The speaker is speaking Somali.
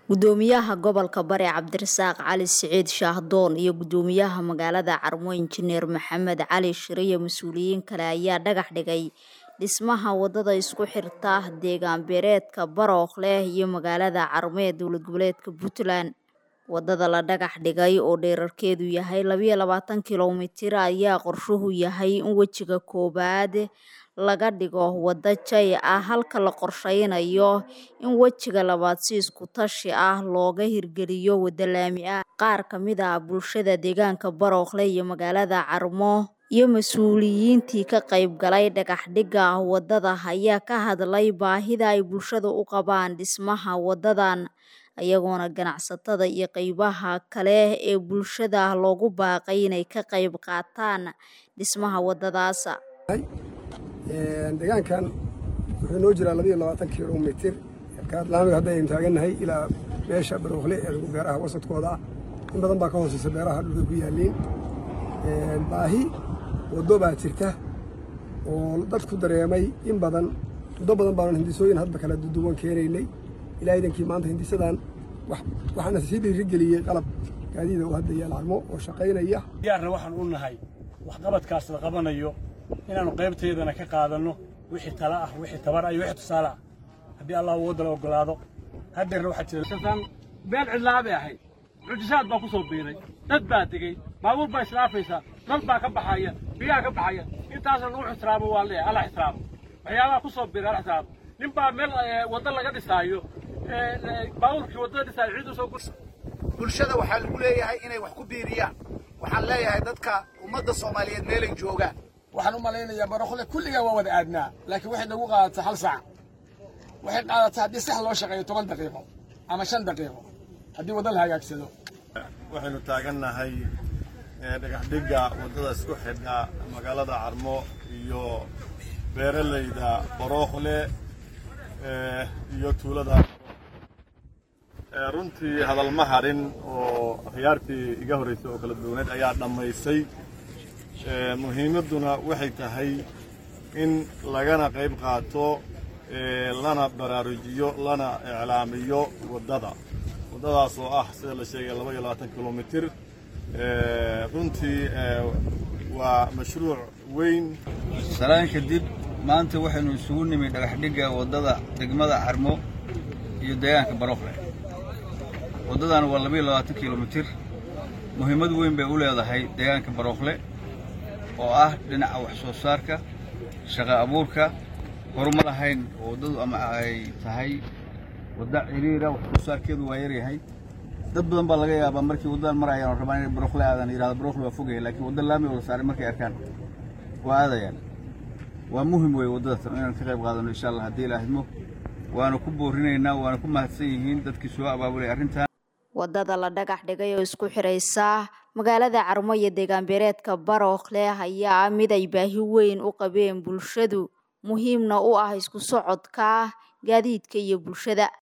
gudoomiyaha gobolka bari cabdirasaaq cali siciid shaahdoon iyo gudoomiyaha magaalada carmo injineer maxamed cali shire iyo mas-uuliyiin kale ayaa dhagax dhigay dhismaha wadada isku xirta deegaan beereedka barookhleh iyo magaalada carmo ee dowlad goboleedka puntland wadada la dhagax dhigay oo dherarkeedu yahay labayo labaatan kilomitir ayaa qorshuhu yahay in wejiga koowaad laga dhigo wada jay ah halka la qorsheynayo in wejiga labaad si isku tashi ah looga hirgeliyo wada laami ah qaar kamid ah bulshada deegaanka barookhle iyo magaalada carmo iyo mas-uuliyiintii ka qayb galay dhagax dhigga wadada ayaa ka hadlay baahida ay bulshada u qabaan dhismaha wadadan ayagoona ganacsatada iyo qeybaha kale ee bulshada loogu baaqay inay ka qayb qaataan dhismaha wadadaas deegaankan wuxuu noo jiraa labayo labaatan kilomitir laamiga hadda aynu taagannahay ilaa meesha barookhle ee beeraha wasadkooda ah in badan baa ka hooseysa beeraha dhulka ku yaaliin baahi waddo baa jirta oo dadku dareemay in badan muddo badan baanu hindisooyin hadba kala duwan keenaynay ilaa idankii maanta hindisadan waxaana sii dhiirigeliyey qalab gaadiida oo hadda yaal carmo oo shaqaynaya diyaarna waxaan u nahay waxqabadkaas la qabanayo inaannu qaybteedana ka qaadanno wixii tala ah wixii tabar ah iyo wixii tusaale ah haddii allah uu waddala oggolaado haddeerna waxaa jira meel cidlaa bay ahayd mucjisaad baa ku soo biiray dad baa degey baabuur baa islaafaysaa dad baa ka baxaya biyaha ka baxaya intaasna lagu ixtiraamo waa leeyahay alla ixtiraamo waxyaabaha ku soo biiray alla ixtiraamo nin baa meel waddo laga dhisaayo baabuurkii waddada dhisaayo ciid usoo gursa bulshada waxaa lagu leeyahay inay wax ku biiriyaan waxaan leeyahay dadka ummadda soomaaliyeed meelay joogaan waxaan u malaynayaa barookhle kulligaa waa wada aadnaa laakiin waxay nagu qaadataa hal saac waxay qaadataa haddii sax loo shaqeeyo toban daqiiqo ama shan daqiiqo haddii wadda la hagaagsado waxaynu taagannahay dhagaxdhigga waddada isku xidha magaalada carmo iyo beeralayda barookhle iyo tuulada runtii hadalma harin oo akhyaartii iga horraysay oo kala duwaneed ayaa dhammaysay muhiimadduna waxay tahay in lagana qayb qaato lana baraarujiyo lana iclaamiyo waddada waddadaas oo ah sida la sheegay laba iyo labaatan kilomitir runtii waa mashruuc weyn salaan kadib maanta waxaynu isugu nimi dhagaxdhigga waddada degmada carmo iyo deegaanka barookle waddadan waa labaiyo labaatan kilomitir muhiimad weyn bay u leedahay deegaanka barookle oo ah dhinaca wax soo saarka shaqa abuurka horuma lahayn oo waddadu ama ay tahay wadda ciriira wax soo saarkeedu waa yaryahay dad badan baa laga yaabaa markii waddadan marayaan oo rabaan inay barookle aadaan yidhahda barookle waa fogaya laakiin wadda laami wada saaray markay arkaan waa aadayaan waa muhim weeye waddadatan inaan ka qayb qaadano insha allah haddii ilaahidmo waana ku boorinaynaa waana ku mahadsan yihiin dadkii soo abaabulay arrintan wadada la dhagax dhigay oo isku xiraysa magaalada carmo iyo deegaan beereedka barookhle ayaa mid ay baahi weyn u qabeen bulshadu muhiimna u ah isku socodka gaadiidka iyo bulshada